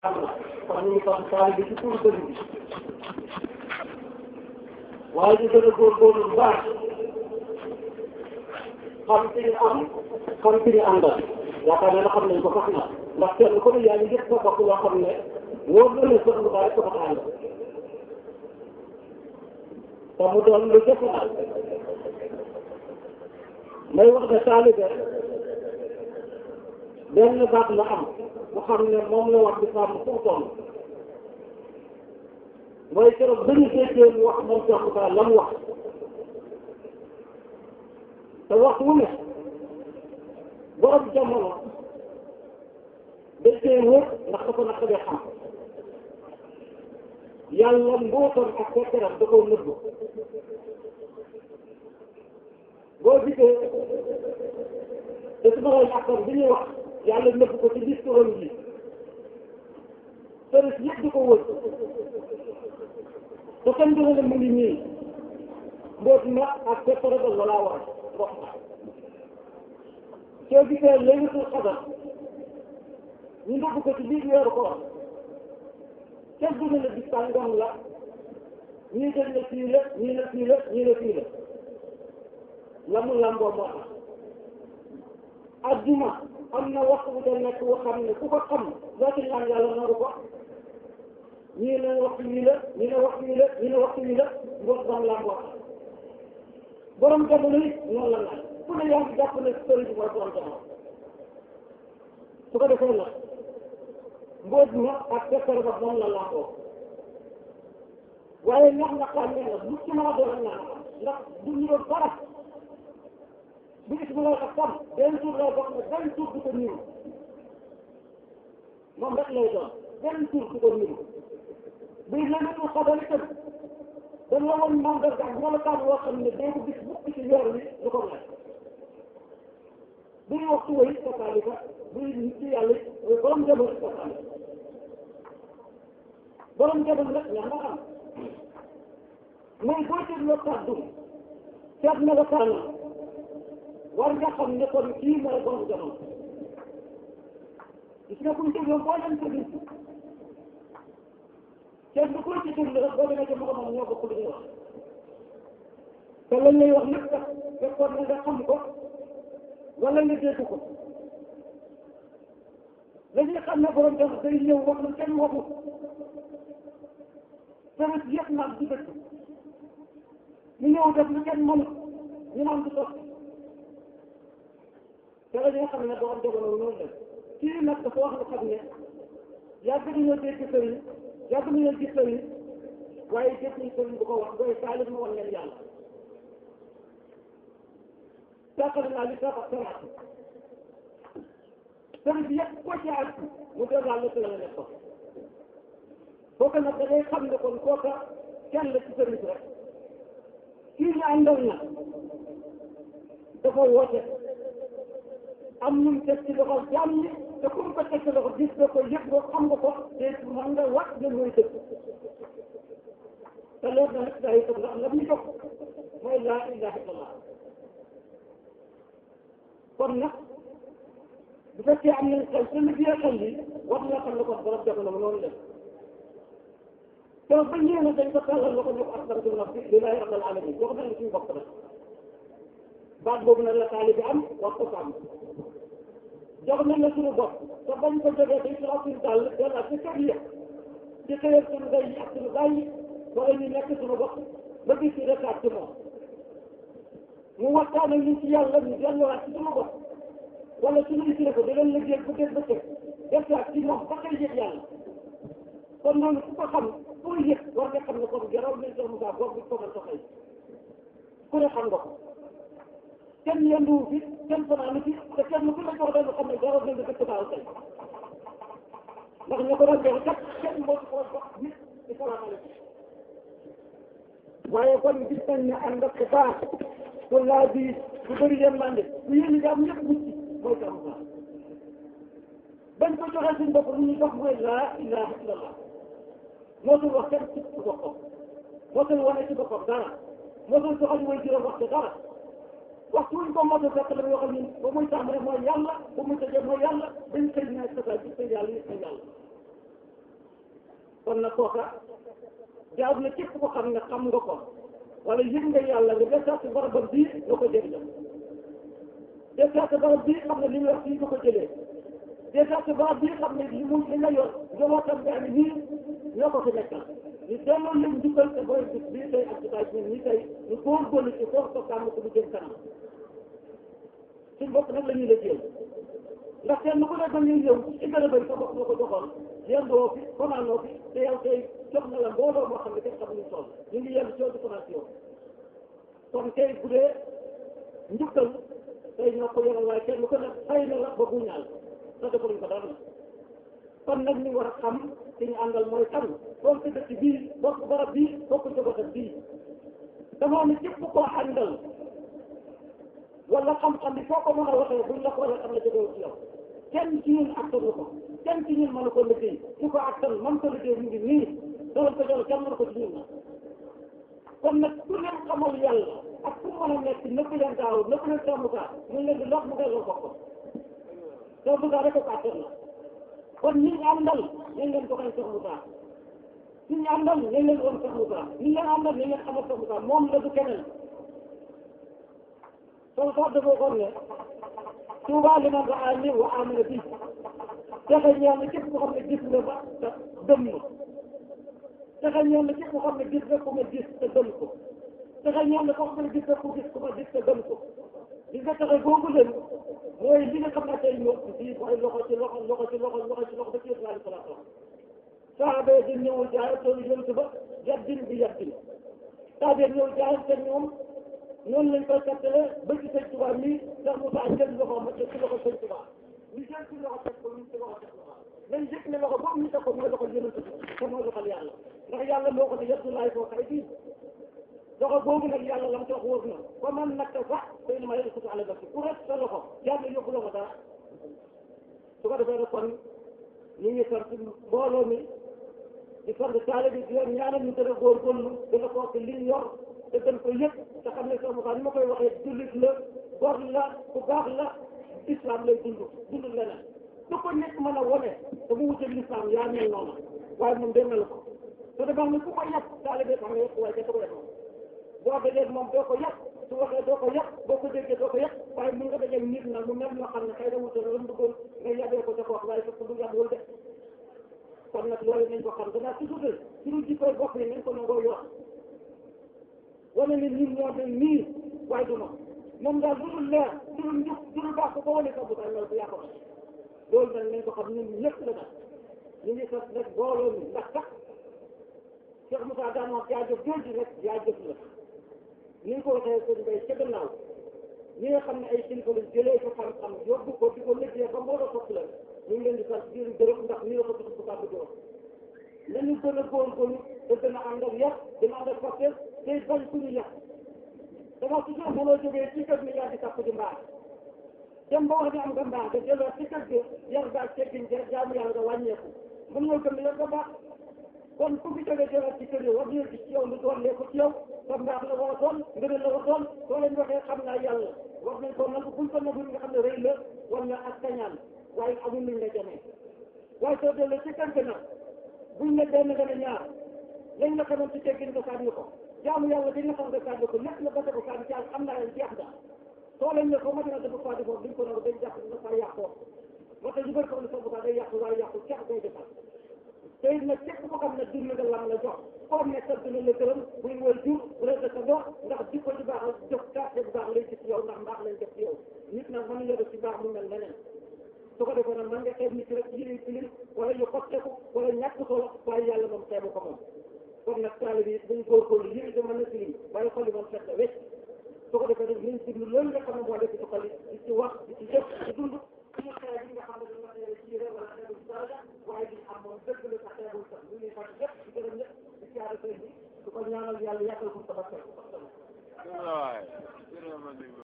kon ñu ngi toog taal bi ci tur dëgg bi waaye ñu gën a góorgóorlu bu baax xam ci ñu am xam ci ñu àndal yaakaar naa ne xam nañ ko sax na ndax kenn ku ne yaa ngi gis sa bopp loo xam ne wóor na ne sax lu bari ko fa ànd te mu doon lu jëf na may wax ne taalibe benn baat la am bu xam ne moom la wax di sàmm fu mu toll mooy keroog ba ñu déggee mu wax moom Cheikh Moussa la mu wax te wax wu ne borom jamono dañ koy wër ndax dafa naq dee xam yàlla mbootam ak fekkeram da koo nëbbu boo gisee te su ma lay yàqoon bi ñuy wax yàlla nëbbu ko ci discours yi service yëpp di ko wër te kenn du ne mu ngi nii mboot ma ak fekkere ba la laa war wax soo gisee laylatul qadar ñu nëbbu ko ci biir weeru koor kenn du ne bis sàngam la ñii dañ ne fii la ñii ne fii la ñii ne fii la la mu lamboo moo tax adduna am na waxtu bu da nekk boo xam ne ku ko xam loo ci ñaan yàlla nangu ko ñii ne waxtu wii la ñii ne waxtu wii la ñii ne waxtu wii la ngoot bam lamboo borom jamono yi noonu la naan ku ne yaa ngi jàpp ne sëriñ bi mooy borom jamono su ko defee nag mbóot ma ak fekkere ba moom la lamboo waaye ñax na xam ne nag lu ci mën a doon naan ndax du ñu doon dara bu gis bu ak tam benn tur lay bokk ne benn tur du ko niru moom rek lay doon benn tur du ko niru buy lënatu xabar itam dañ la woon mandarga ak melokaan woo xam ne doo ko gis mukk ci weer wi du ko mel buy waxtu way kasaalika buy nit ci yàlla borom jamono kasaalika borom jamono nag ñax nga xam mooy boo dégloo kàddu seet melokaanam war nga xam ne kon kii mooy borom jamono gis nga kuy dégloo boo leen déglu kenn du koy ci déglu rek boo demee ca moom ñoo bokk lu ñuy wax te lañ lay wax nag sax fekkoon na nga xam ko wala nga dégg ko la ñuy xam ne borom jamono day ñëw wax lu kenn waxu service yëpp naan du dëkk ñu ñëw def lu kenn mënut ñu naan du sotti te la ñuy xam ne borom jamono noonu la kii nag dafa wax lu xam ne yàgg nañoo dégg sëriñ yàgg nañoo gis sëriñ waaye dégg nañ sëriñ bu ko wax booy taalib ma wan leen yàlla sàqal naa li sax ak saraat sëriñ bi yëpp ko ci ak mu doon daal la la nekk ko kooka nag da ngay xam ne kon kooka kenn la ci sëriñ bi rek kii ñu àndal na dafa woote am ñu mu teg ci loxo jàmm ñi te ku mu ko teg ci loxo gis nga ko yëg nga xam nga ko te mën nga wax nga mooy dëgg te loolu nag daa yi ndax la muy jox mooy laa ilaha illallah kon nag bu fekkee am nañ xel te lu biir xel yi war nga xam ne kon borom jamono noonu la te ba ñëwee nag dañ ko tàllal loxo ñu ko askanatu nafsi lillahi rabbil alamin wax nañ suñu bopp nag baat boobu nag la taali bi am wax ko sàmm jox nañ la suñu bopp te bañ ko jógee dañ ci raw suñu dàll dellaa ci kër yi ci xëyal suñu day yi ak suñu baay yi wala ñu nekk suñu bopp ba gis ci rekaat ci moom mu waxtaan ak ñu ci yàlla ñu delluwaat ci suñu bopp wala suñu isile ko da leen liggéey bu dee bëccëg defaat ci moom ba koy yëg yàlla kon noonu ku ko xam pour yëg war nga xam ne kon garaw nañ Cheikh Moussa boog bi ko mën a xëy ku ne xam nga ko kenn yenduwu fi kenn fanaanu fi te kenn ku ne jox dañu xam ne garaw nañ dëkk baaw tey ndax ñu ko doon jox kat kenn moo ci ko jox nit ci salaamaaleykum waaye kon gis nañ ne ànd ak baax ku laa bi bu bëri yërmande bu yéen ñi am ñëpp mucc mooy Cheikh Moussa bañ ko joxee suñ bopp lu ñuy dox mooy laa ilaha illallah mootul wax kenn ci boppam mootul wane ci boppam dara mootul joxal mooy juróom wax dara waxtu wuñ ko mos a fekk la muy waxal ñun ba muy tàmbale mooy yàlla ba muy tëjee mooy yàlla dañ koy ñaan sa ci sa yàlla yi sa yàlla kon nag kooka jaaw na képp ko xam ne xam nga ko wala yëg nga yàlla nga desaat si barabam bii nga ko jëriñoo desaat si barab bii xam ne li mu wax fii nga ko jëlee desaat si barab bii xam ne li mu li nga yor njabootam gaa ngi nii ñoo ko fi nekkal ñu delloo leen njukkal te booy bis bii tey ak jotaay bi nii tey ñu góorgóorlu ci foofu ko kàmm ko bu jëm kanam suñ bopp nag la ñuy liggéey ndax kenn ku ne da ngay ñëw ci gën a bëri sa bopp nga ko joxoon yendoo fi fanaanoo fi te yow tey jox na la mbooloo moo xam ne kenn xamuñu toll ñu ngi yenn coono fanaan si yow kon tey bu dee njukkal tey ñoo ko yoral waaye kenn ku ne xëy na la ba bu ñaal sa defaluñ ko dara kon nag ñu war a xam ci ñu àndal mooy kan bokk dëkk bii bokk barab bii bokk jogotat bii dafa ne képp koo àndal wala xam-xam bi foo ko mën a waxee buñ la ko waxee xam la jógewul ci yow kenn ci ñun attanu ko kenn ci ñun mënu ko liggéey su ko attan man ko liggéey mu ngi nii doon ko jox kenn mënu ko ci ñun na kon nag ku leen xamal yàlla ak ku mën a nekk nëpp leen daaw nëpp leen sàmmukaa ñu leen di lox mu delloo ko ko sàmmukaa rek ko attan la kon ñi ñu àndal nañ leen ko xañ sàmmukaa ñi ñu àndal nañ leen woon sàmmukaa ñi leen àndal nañ leen xamal sàmmukaa moom la du keneen soo sax dafa waxoon ne Tuubaa liman ra'aani wa aamana bi texe ñeel na képp koo xam ne gis nga ba te gëm na texe ñeel na képp koo xam ne gis nga ku ma gis te gëm ko texe ñeel na koo xam ne gis nga ku gis ku ma gis te gëm ko gis nga texe googu leen mooy li nga xam ne tey ñëw fii mooy loxo ci loxo loxo ci loxo loxo ci loxo ba ci yëpp alayhi salaatu wa saaba yi dañ ñëwul jaay toolu yonent ba yaddin bi yaddin saaba yi ñëw jaay te ñoom noonu lañ koy kattale ba ci sëñ Tuubaa mi ndax mu saa jël loxo ma ci loxo sëñ Tuubaa ñu jël ci loxo teg ko ñu ci loxo teg loxo nañ yëg ne loxo boobu ñu teg ko mooy loxo yonent bi te mooy loxol yàlla ndax yàlla moo ko ne yadullahi fawqa aydiihim loxo boobu nag yàlla lam ci wax wóor na ba man nag sax xëy na ma yëg ko ala nafsi ku rek sa loxo yàlla yóbbu loxo dara su ko defee nag kon ñu ngi sant mbooloo mi di sant taale bi di leen ñaanal ñu gën a góorgóorlu gën a xool li ñu yor te gën ko yëpp te xam ne sama xaar ni ma koy waxee jullit la góor la ku baax la islam lay dund dund leneen su ko nekk mën a wone te mu wuteeg l'islam yaa mel noonu waaye moom dégg na la ko te dafa ne ku ko yàq taale bi xam nga yëpp waaye kenn ko yàq boo dajee moom doo ko yàq su waxee doo ko yàq boo ko déggee doo ko yàq waaye mun nga dajee nit nag mu mel ñoo xam ne xëy na wute la lan bëggoon nga yàggee ko ca ko wax waaye fekk du yàggul de kon nag loolu nañ ko xam danaa toujours suñu jikkoy bopp yi nañ ko nangoo yor wane ne ñun ñoo mel nii waaye du noonu moom daal du dul leer du dul njub du dul baax ko wane sa bu loolu du yàqu loolu nag nañ ko xam ñun ñëpp la nag ñu ngi sax nag booloo mi ndax sax Cheikh Moussa daan wax yaa jëf jooju rek yaa jëf la ni nga ko waxee sëñ Bay ca gannaaw ñi nga xam ne ay kilifa lañ jëlee ko xam-xam yóbbu ko di ko liggéey ba mbooloo topp la ñu ngi leen di sant di leen gërëm ndax nii la ko tudd bu kàddu gi wax nañu gën a góorgóorlu te gën a ànd ak yàq dina ànd ak facteur tey bañ ku ñu yàq dama toujours mënoo jógee ci kër ni yaa di sàpp di mbaax dem ba wax ne am nga mbaax nga delloo ci kër gi yar gaa teggin ja jaamu yàlla nga wàññeeku mën nga gëm ne yar nga baax kon ku fi jógee jëlaat ci kër yi war nañu gis ci yow lu doon lee ko ci yow sa mbaax la war a doon ngëneel la war a doon soo leen waxee xam naa yàlla wax nañ ko nangu buñ ko nangu nga xam ne rëy la wala ak kañaan waaye amul luñ la jamee waaye soo delloo ci kër gi nag buñ ne benn nga ne ñaar lañ la xamoon ci teggin nga sànni ko jaamu yàlla dañ la xam nga sànni ko lépp la ba ko sànni ci am na leen jeex da soo leen ne ko ma dina dafa faa defoon duñ ko nangu dañ jàpp dina faa yàqoo moo tax ñu bëri ko ne sa bukaa day yàqu waaye yàqu ceex day defar te it nag képp ko xam ne dund nga lam la jox koo nekkal dina la gërëm buy woy jur rëdd sa dox ndax jikko ju baax jox carte bu baax lay gis yow ndax mbaax lañ def ci yow nit nag mën nga def ci baax mu mel leneen su ko defee nag mën nga xeeb nit rek yële tilim wala ñu xotteeku wala ñàkk solo waaye yàlla moom xeebu ko moom kon nag taali bi dañu góorgóorlu yële de mën na tilim waaye xol yi moom